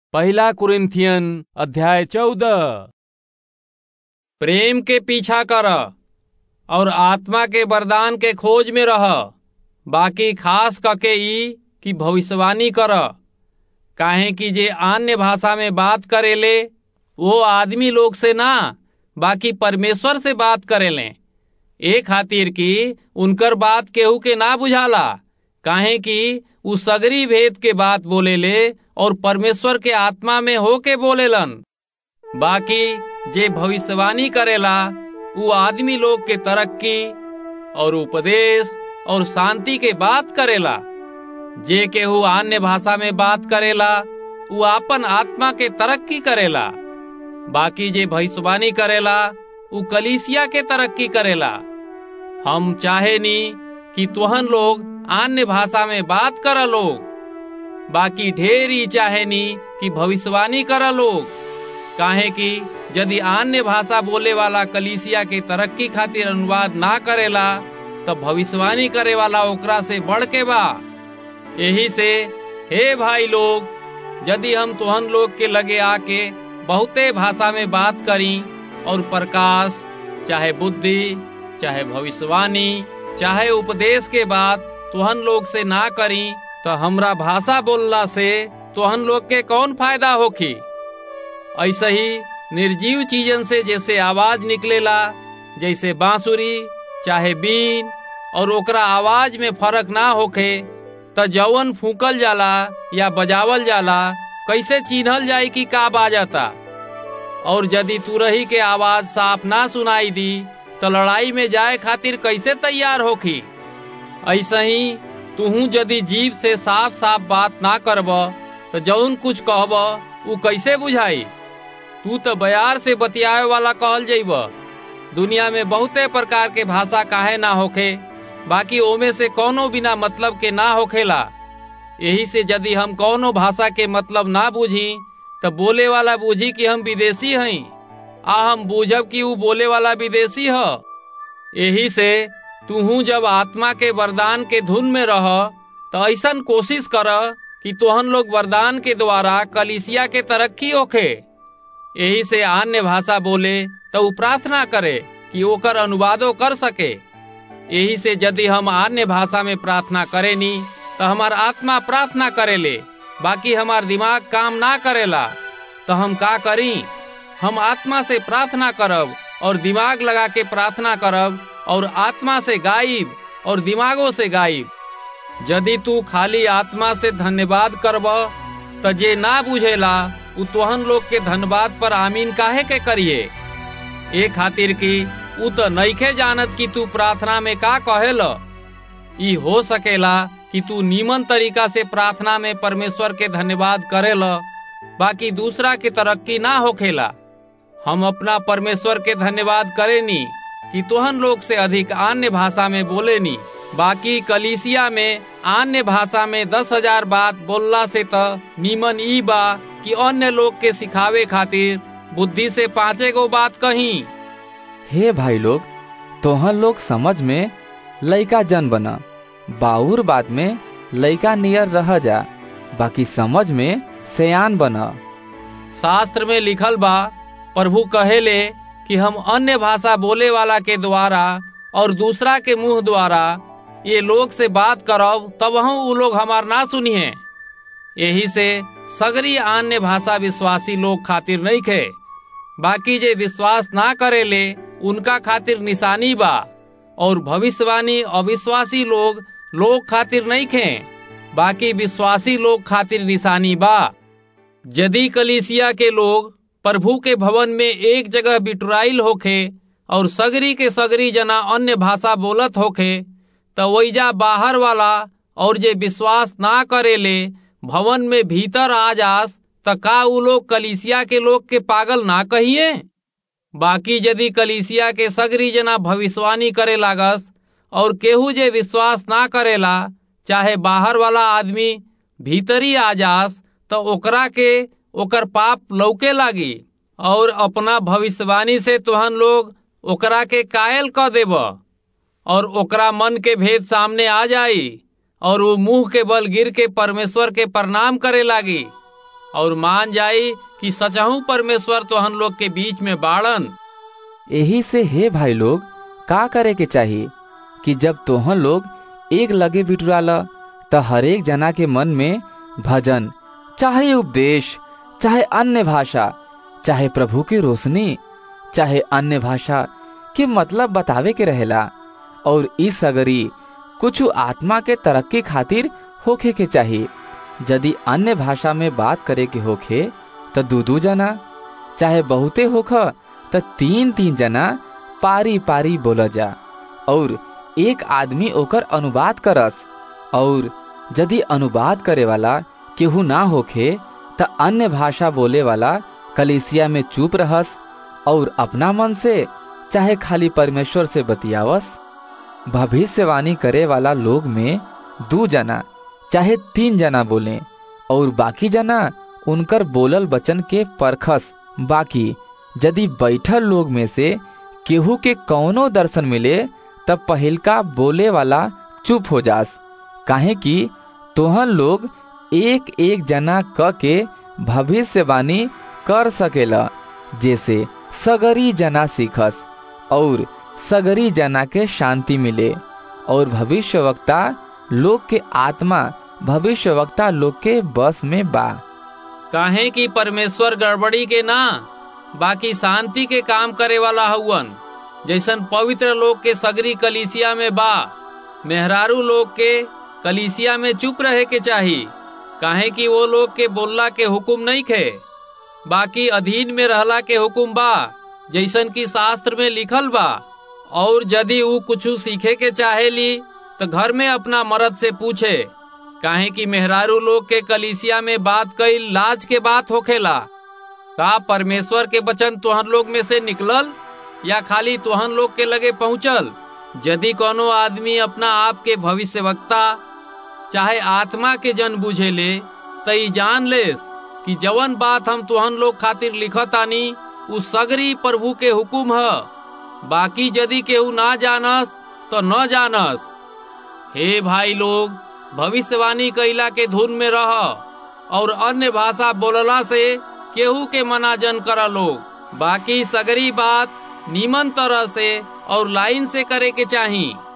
पहला कुरिन्थियन अध्याय चौदह प्रेम के पीछा कर और आत्मा के वरदान के खोज में रह बाकी खास कके ई कि भविष्यवाणी कर काहे कि जे अन्य भाषा में बात करेले वो आदमी लोग से ना बाकी परमेश्वर से बात करेले ए खातिर कि उनकर बात केहू के ना बुझाला काहे कि उ सगरी भेद के बात बोलेले और परमेश्वर के आत्मा में होके बोलेलन बाकी जे भविष्यवाणी करेला उ आदमी लोग के तरक्की और उपदेश और शांति के बात करेला जे केहू अन्य भाषा में बात करेला उ आपन आत्मा के तरक्की करेला बाकी जे भविष्यवाणी करेला उ कलीसिया के तरक्की करेला हम चाहे नी कि तुहन लोग अन्य भाषा में बात कर लोग बाकी ढेर ही चाहे नी कि भविष्यवाणी कर लोग काहे कि यदि अन्य भाषा बोले वाला कलीसिया के तरक्की खातिर अनुवाद ना करेला तब भविष्यवाणी करे वाला ओकरा से बढ़ के बा यही से हे भाई लोग यदि हम तुहन लोग के लगे आके बहुते भाषा में बात करी और प्रकाश चाहे बुद्धि चाहे भविष्यवाणी चाहे उपदेश के बात तुहन लोग से ना करी तो हमरा भाषा बोलला से तुहन लोग के कौन फायदा होखी ऐसे ही निर्जीव चीजन से जैसे आवाज निकलेला जैसे बांसुरी चाहे बीन और ओकरा आवाज में फर्क ना होखे त जवन फूकल जाला या बजावल जाला कैसे चिन्हल जाई कि का बाजता और यदि तुरही के आवाज साफ ना सुनाई दी तो लड़ाई में जाए खातिर कैसे तैयार होखी ऐसे ही तुहू यदि जीव से साफ साफ बात ना करब तो जौन कुछ कहब उ कैसे बुझाई तू तो बयार से बतियावे वाला कहल जइब दुनिया में बहुते प्रकार के भाषा काहे ना होखे बाकी ओमे से कोनो बिना मतलब के ना होखेला यही से यदि हम कोनो भाषा के मतलब ना बूझी तो बोले वाला बूझी कि हम विदेशी हई आ हम बूझब कि उ बोले वाला विदेशी ह यही से तुहू जब आत्मा के वरदान के धुन में रह तो ऐसन कोशिश कर कि तोहन लोग वरदान के द्वारा कलिसिया के तरक्की होखे यही से अन्य भाषा बोले तो उ प्रार्थना करे कि ओकर अनुवादो कर सके यही से यदि हम अन्य भाषा में प्रार्थना करे नी तो हमार आत्मा प्रार्थना करेले बाकी हमार दिमाग काम ना करेला तो हम का करी हम आत्मा से प्रार्थना करब और दिमाग लगा के प्रार्थना करब और आत्मा से गाइब और दिमागों से गाइब यदि तू खाली आत्मा से धन्यवाद करब तो जे ना बुझेला उ तोहन लोग के धन्यवाद पर आमीन काहे के करिए ए खातिर कि उ तो नईखे जानत कि तू प्रार्थना में का कहेल ई हो सकेला कि तू नीमन तरीका से प्रार्थना में परमेश्वर के धन्यवाद करेल बाकी दूसरा के तरक्की ना होखेला हम अपना परमेश्वर के धन्यवाद करेनी कि तोहन लोग से अधिक अन्य भाषा में बोले नी बाकी कलीसिया में अन्य भाषा में दस हजार बात बोलला से तो नीमन ई बा कि अन्य लोग के सिखावे खातिर बुद्धि से पांचे गो बात कही हे भाई लोग तोहन लोग समझ में लइका जन बना बाउर बात में लइका नियर रह जा बाकी समझ में सयान बना शास्त्र में लिखल बा प्रभु कहेले कि हम अन्य भाषा बोले वाला के द्वारा और दूसरा के मुंह द्वारा ये लोग से बात करब तब उ लोग हमार ना सुनिए यही से सगरी अन्य भाषा विश्वासी लोग खातिर नहीं खे बाकी जे विश्वास ना करेले उनका खातिर निशानी बा और भविष्यवाणी अविश्वासी लोग लोग खातिर नहीं खे बाकी विश्वासी लोग खातिर निशानी बा यदि कलीसिया के लोग प्रभु के भवन में एक जगह बिटुराइल होखे और सगरी के सगरी जना अन्य भाषा बोलत होखे तो वैजा बाहर वाला और जे विश्वास ना करेले भवन में भीतर आ जास त का उ लोग कलीसिया के लोग के पागल ना कहिए बाकी यदि कलीसिया के सगरी जना भविष्यवाणी करे लागस और केहू जे विश्वास ना करेला चाहे बाहर वाला आदमी भीतरी आ जास तो ओकरा के ओकर पाप लौके लागी और अपना भविष्यवाणी से तुहन लोग ओकरा के कायल क देब और ओकरा मन के भेद सामने आ जाई और वो मुंह के बल गिर के परमेश्वर के प्रणाम करे लागी और मान जाई कि सचहू परमेश्वर तोहन लोग के बीच में बाड़न यही से हे भाई लोग का करे के चाहिए कि जब तोहन लोग एक लगे बिटुराला त हरेक जना के मन में भजन चाहे उपदेश चाहे अन्य भाषा चाहे प्रभु की रोशनी चाहे अन्य भाषा के मतलब बतावे के रहेला और इस सगरी कुछ आत्मा के तरक्की खातिर होखे के चाहिए यदि अन्य भाषा में बात करे के होखे त दू दू जना चाहे बहुते होख त तीन तीन जना पारी पारी बोल जा और एक आदमी ओकर अनुवाद करस और यदि अनुवाद करे वाला केहू ना होखे त अन्य भाषा बोले वाला कलिसिया में चुप रहस और अपना मन से चाहे खाली परमेश्वर से बतियावस भविष्यवाणी करे वाला लोग में दू जना चाहे तीन जना बोले और बाकी जना उनकर बोलल वचन के परखस बाकी यदि बैठल लोग में से केहू के कौनो दर्शन मिले तब पहिलका बोले वाला चुप हो जास काहे कि तोहन लोग एक एक जना क के भविष्यवाणी कर सकेला जैसे सगरी जना सीखस और सगरी जना के शांति मिले और भविष्यवक्ता लोग के आत्मा भविष्यवक्ता लोग के बस में बा काहे कि परमेश्वर गड़बड़ी के ना बाकी शांति के काम करे वाला हउवन जैसन पवित्र लोग के सगरी कलिसिया में बा मेहरारू लोग के कलिसिया में चुप रहे के चाही काहे कि वो लोग के बोलला के हुकुम नहीं खे बाकी अधीन में रहला के हुकुम बा जैसन की शास्त्र में लिखल बा और यदि ऊ कुछ सीखे के चाहेली तो घर में अपना मर्द से पूछे काहे कि मेहरारू लोग के कलिसिया में बात कई लाज के बात होखेला का परमेश्वर के वचन तुहन लोग में से निकलल या खाली तुहन लोग के लगे पहुंचल यदि कोनो आदमी अपना आप के भविष्यवक्ता चाहे आत्मा के जन बुझे ले तई जान लेस कि जवन बात हम तुहन लोग खातिर लिखतानी उ सगरी प्रभु के हुकुम है बाकी यदि केहू ना जानस तो न जानस हे भाई लोग भविष्यवाणी कैला के धुन में रह और अन्य भाषा बोलला से केहू के मना जन करा लोग बाकी सगरी बात नीमन तरह से और लाइन से करे के चाहिए